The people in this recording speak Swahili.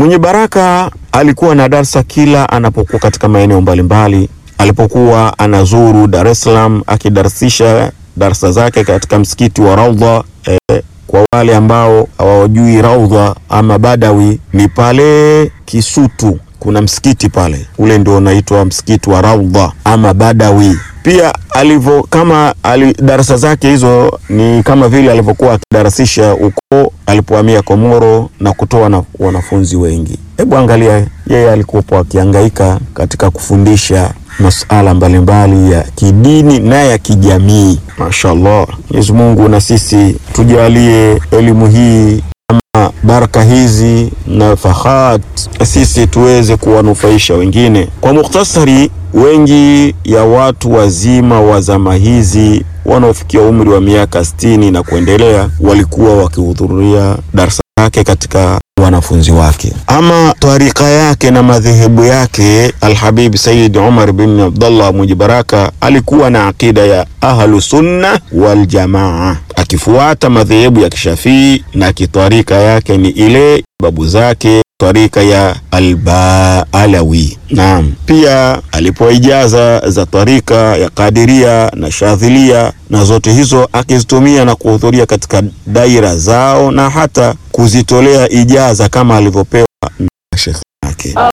Mwenye Baraka alikuwa na darsa kila anapokuwa katika maeneo mbalimbali. Alipokuwa anazuru Dar es Salaam akidarsisha darsa zake katika msikiti wa Raudha. Eh, kwa wale ambao hawajui Raudha ama Badawi ni pale Kisutu, kuna msikiti pale, ule ndio unaitwa msikiti wa Raudha ama Badawi. Pia alivyo kama ali, darasa zake hizo ni kama vile alivyokuwa akidarasisha huko alipohamia Komoro na kutoa na wanafunzi wengi. Hebu angalia, yeye alikuwa akihangaika katika kufundisha masuala mbalimbali ya kidini na ya kijamii. Mashaallah, Mwenyezi Mungu na sisi tujalie elimu hii ama baraka hizi na fahat, na sisi tuweze kuwanufaisha wengine. Kwa mukhtasari, wengi ya watu wazima wa zama hizi wanaofikia umri wa miaka sitini na kuendelea walikuwa wakihudhuria darsa yake katika wanafunzi wake. Ama tarika yake na madhehebu yake, Alhabib Sayyid Umar bin Abdullah mwenye baraka alikuwa na akida ya ahlu sunna wal jamaa, akifuata madhehebu ya Kishafii na kitarika yake ni ile babu zake tarika ya Albaalawi. Naam, pia alipewa ijaza za tarika ya Kadiria na Shadhilia, na zote hizo akizitumia na kuhudhuria katika daira zao na hata kuzitolea ijaza kama alivyopewa na shekhe yake.